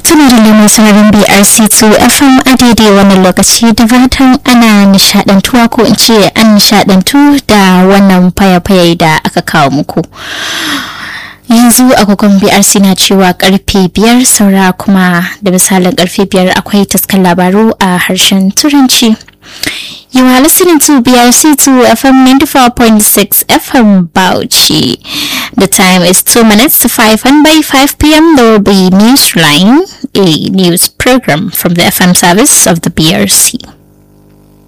tuna da lemon sararin BRC2 FM a daidai wannan lokaci da fatan ana nishadantuwa ko in ce an nishadantu da wannan fayafaye da aka kawo muku. yanzu agogon brc na cewa karfe biyar saura kuma da misalin karfe biyar akwai taskar labaru a harshen turanci You are listening to BRC2 FM 94.6 FM Bauchi. The time is 2 minutes to 5 and by 5 p.m. there will be Newsline, a news program from the FM service of the BRC.